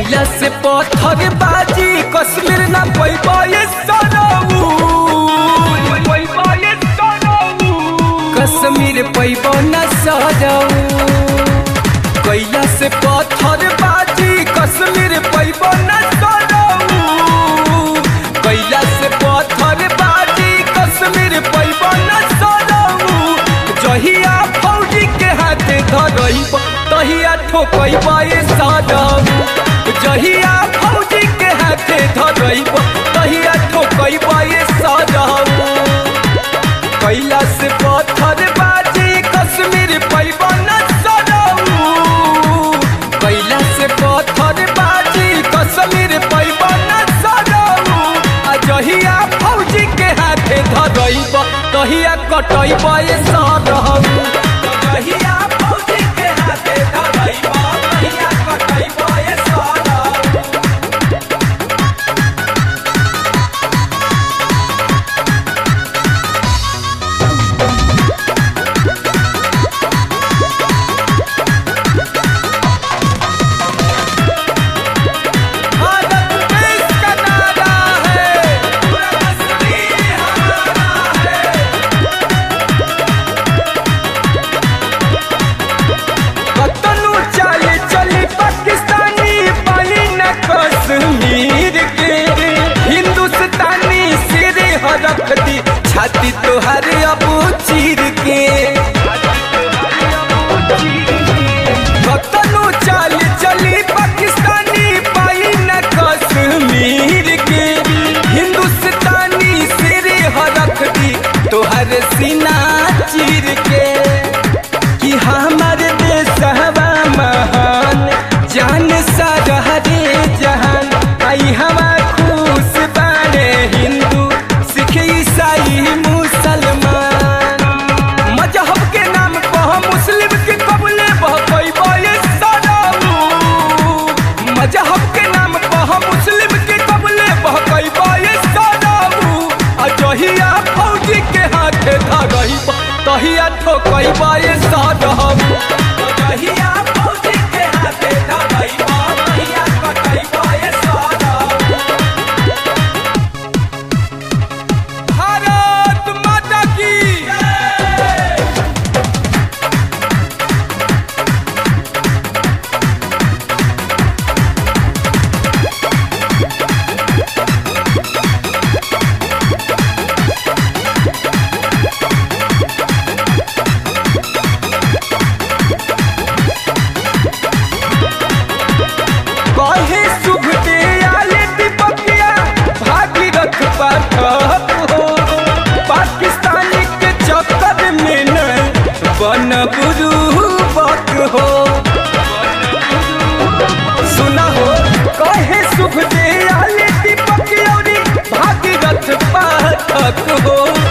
कैला से पत्थर बाजी कश्मीर ना पैबा ये सनऊ कश्मीर पैबा न सजऊ कैला से पत्थर बाजी कश्मीर पैबा न सजऊ कैला से पत्थर बाजी कश्मीर पैबा न सजऊ जहिया फौजी के हाथे धरइब तहिया ठोकइब ये सजऊ जहिया फौजी के हाथे धरइब तहिया ठोकइब ये सजऊ कैला से पत्थर बाजी कश्मीर पैबा न सजऊ कैला से पत्थर बाजी कश्मीर पैबा न सजऊ आ जहिया फौजी के हाथे धरइब तहिया कटइब ये सजऊ जहिया फौजी के हाथे धरइब तहिया कटइब ये सजऊ भारत देश का नारा है पूरा कश्मीर हमारा है कतनु चाले चली पाकिस्तानी पाली न कश्मीर के हिंदुस्तानी सिर हरख दी छाती तोहर अबू चीर के कतनु चाल चली पाकिस्तानी पाई न कश्मीर के हिंदुस्तानी सिर हरख दी तोहर सीना चीर के कि हमार देश हवा महान जान सारा रे जहान आई हवा खुश बारे हिंदू सिख ईसाई मुसलमान मजहब के नाम पर मुस्लिम के कबले बहकैबा ये सदाऊ मजहब के नाम पर मुस्लिम के कबले बहकैबा ये सदाऊ आ जहिया फौजी के हाथे धरइबा तहिया ठोकैबा ये सदाऊ जहिया फौजी के हाथे धरइबा तहिया कटैबा ये सदाऊ भारत माता की कहे शुभ दे आले दीपकिया भागीरथ पाठक हो पाकिस्तानी के चक्कर में न बन बुरुबक हो सुना हो कहे शुभ दे आले दीपकिया भागीरथ पाठक हो